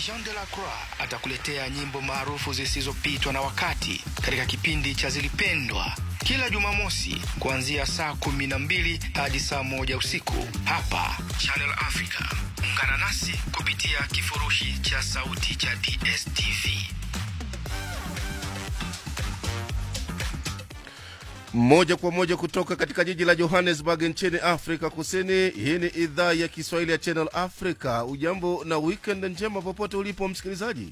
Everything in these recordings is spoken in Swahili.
Jean de la Croix atakuletea nyimbo maarufu zisizopitwa na wakati katika kipindi cha Zilipendwa kila Jumamosi kuanzia saa kumi na mbili hadi saa moja usiku hapa Channel Africa. Ungana nasi kupitia kifurushi cha sauti cha DSTV. moja kwa moja kutoka katika jiji la johannesburg nchini afrika kusini hii ni idhaa ya kiswahili ya channel africa ujambo na weekend njema popote ulipo msikilizaji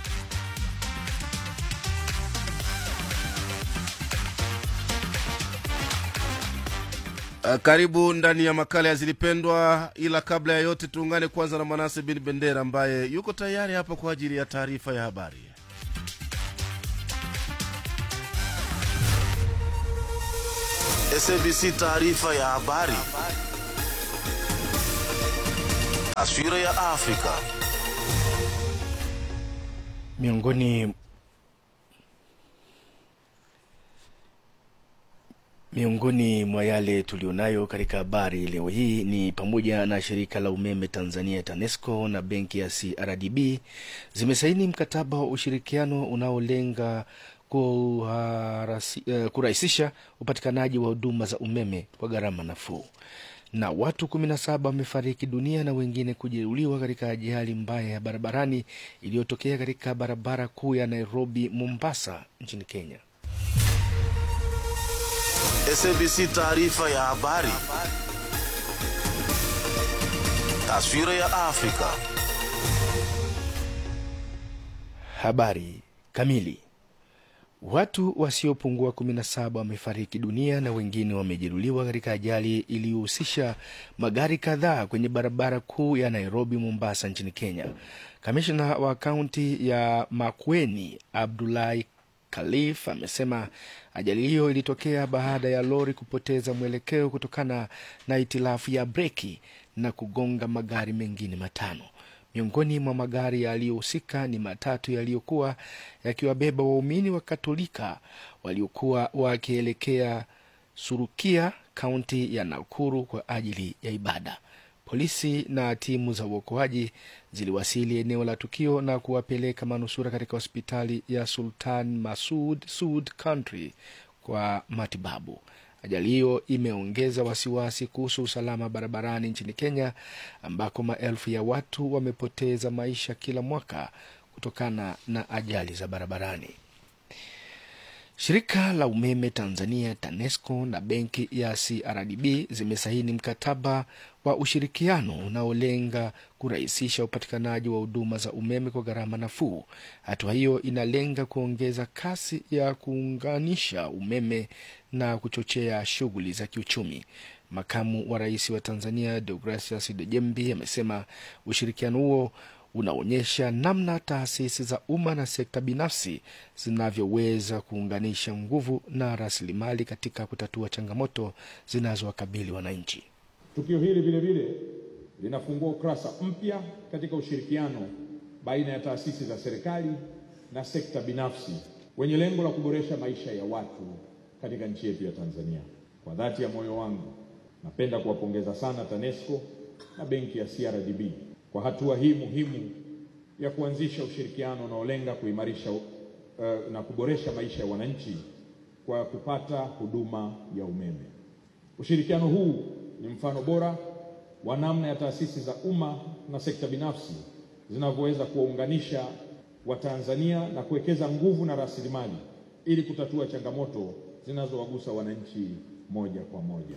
Uh, karibu ndani ya makala ya zilipendwa ila kabla ya yote tuungane kwanza na manase bin bendera ambaye yuko tayari hapa kwa ajili ya taarifa ya habari SABC taarifa ya habari. Taswira ya Afrika. Miongoni miongoni mwa yale tulionayo katika habari leo hii ni pamoja na shirika la umeme Tanzania TANESCO na benki ya CRDB zimesaini mkataba wa ushirikiano unaolenga kuharasi- eh, kurahisisha upatikanaji wa huduma za umeme kwa gharama nafuu na watu 17 wamefariki dunia na wengine kujeruhiwa katika ajali mbaya ya barabarani iliyotokea katika barabara kuu ya Nairobi Mombasa nchini Kenya. SABC taarifa ya habari. Taswira ya Afrika. Habari kamili. Watu wasiopungua 17 wamefariki dunia na wengine wamejeruhiwa katika ajali iliyohusisha magari kadhaa kwenye barabara kuu ya Nairobi Mombasa nchini Kenya. Kamishna wa kaunti ya Makueni Abdullahi Khalif amesema ajali hiyo ilitokea baada ya lori kupoteza mwelekeo kutokana na itilafu ya breki na kugonga magari mengine matano. Miongoni mwa magari yaliyohusika ni matatu yaliyokuwa yakiwabeba waumini wa Katolika waliokuwa wakielekea Surukia, kaunti ya Nakuru kwa ajili ya ibada. Polisi na timu za uokoaji ziliwasili eneo la tukio na kuwapeleka manusura katika hospitali ya Sultan Masud Sud Country kwa matibabu. Ajali hiyo imeongeza wasiwasi kuhusu usalama barabarani nchini Kenya, ambako maelfu ya watu wamepoteza maisha kila mwaka kutokana na ajali za barabarani. Shirika la umeme Tanzania TANESCO na benki ya CRDB zimesaini mkataba wa ushirikiano unaolenga kurahisisha upatikanaji wa huduma za umeme kwa gharama nafuu. Hatua hiyo inalenga kuongeza kasi ya kuunganisha umeme na kuchochea shughuli za kiuchumi. Makamu wa rais wa Tanzania Deogratias Dejembi amesema ushirikiano huo unaonyesha namna taasisi za umma na sekta binafsi zinavyoweza kuunganisha nguvu na rasilimali katika kutatua changamoto zinazowakabili wananchi. Tukio hili vile vile linafungua ukurasa mpya katika ushirikiano baina ya taasisi za serikali na sekta binafsi wenye lengo la kuboresha maisha ya watu katika nchi yetu ya Tanzania. Kwa dhati ya moyo wangu, napenda kuwapongeza sana TANESCO na benki ya CRDB kwa hatua hii muhimu ya kuanzisha ushirikiano unaolenga kuimarisha uh, na kuboresha maisha ya wananchi kwa kupata huduma ya umeme. Ushirikiano huu ni mfano bora wa namna ya taasisi za umma na sekta binafsi zinavyoweza kuwaunganisha Watanzania na kuwekeza nguvu na rasilimali ili kutatua changamoto zinazowagusa wananchi moja kwa moja.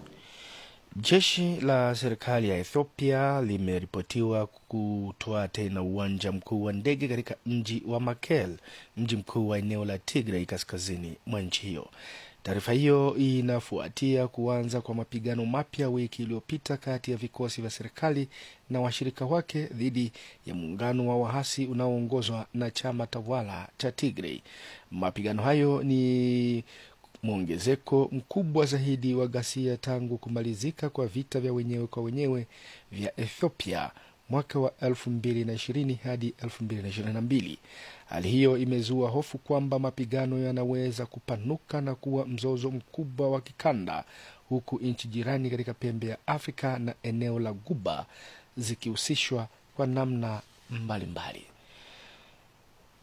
Jeshi la serikali ya Ethiopia limeripotiwa kutoa tena uwanja mkuu wa ndege katika mji wa Mekelle, mji mkuu wa eneo la Tigray kaskazini mwa nchi hiyo. Taarifa hiyo inafuatia kuanza kwa mapigano mapya wiki iliyopita kati ya vikosi vya serikali na washirika wake dhidi ya muungano wa waasi unaoongozwa na chama tawala cha Tigray. Mapigano hayo ni mwongezeko mkubwa zaidi wa ghasia tangu kumalizika kwa vita vya wenyewe kwa wenyewe vya Ethiopia mwaka wa 2020 hadi 2022. Hali hiyo imezua hofu kwamba mapigano yanaweza kupanuka na kuwa mzozo mkubwa wa kikanda, huku nchi jirani katika pembe ya Afrika na eneo la Guba zikihusishwa kwa namna mbalimbali mbali.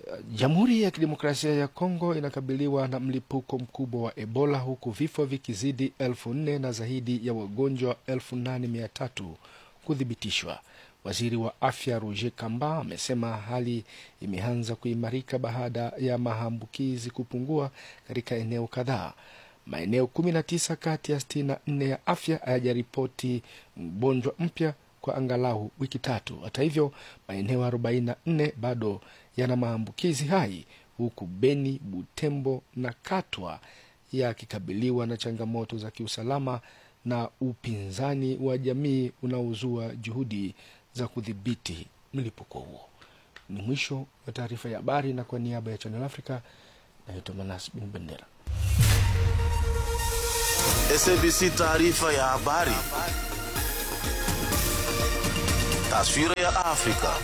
Jamhuri ya Kidemokrasia ya Kongo inakabiliwa na mlipuko mkubwa wa Ebola huku vifo vikizidi elfu nne na zaidi ya wagonjwa elfu nane mia tatu kuthibitishwa. Waziri wa afya Roger Kamba amesema hali imeanza kuimarika baada ya maambukizi kupungua katika eneo kadhaa. Maeneo 19 kati ya 64 ya afya hayajaripoti mgonjwa mpya kwa angalau wiki tatu. Hata hivyo, maeneo 44 bado yana maambukizi hai, huku Beni, Butembo na Katwa yakikabiliwa na changamoto za kiusalama na upinzani wa jamii unaozua juhudi za kudhibiti mlipuko huo. Ni mwisho wa taarifa ya habari, na kwa niaba ya Channel Africa naitwa Manas Bin Bendera. SABC taarifa ya habari. Taswira ya Afrika.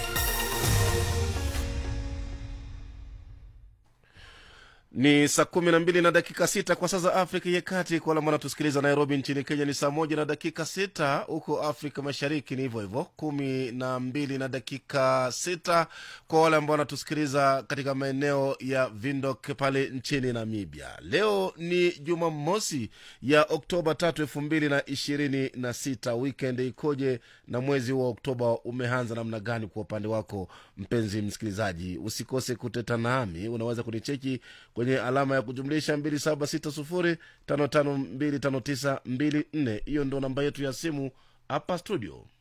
ni saa kumi na mbili na dakika sita kwa saa za afrika ya kati kwa wale ambao wanatusikiliza nairobi nchini kenya ni saa moja na dakika sita huko afrika mashariki ni hivyo hivyo kumi na mbili na dakika sita kwa wale ambao wanatusikiliza katika maeneo ya vindok pale nchini namibia leo ni jumamosi ya oktoba tatu elfu mbili na ishirini na sita wikend ikoje na mwezi wa oktoba umeanza namna gani kwa upande wako mpenzi msikilizaji usikose kuteta nami unaweza kunicheki kwenye alama ya kujumlisha 2760552594 hiyo ndo namba yetu ya simu hapa studio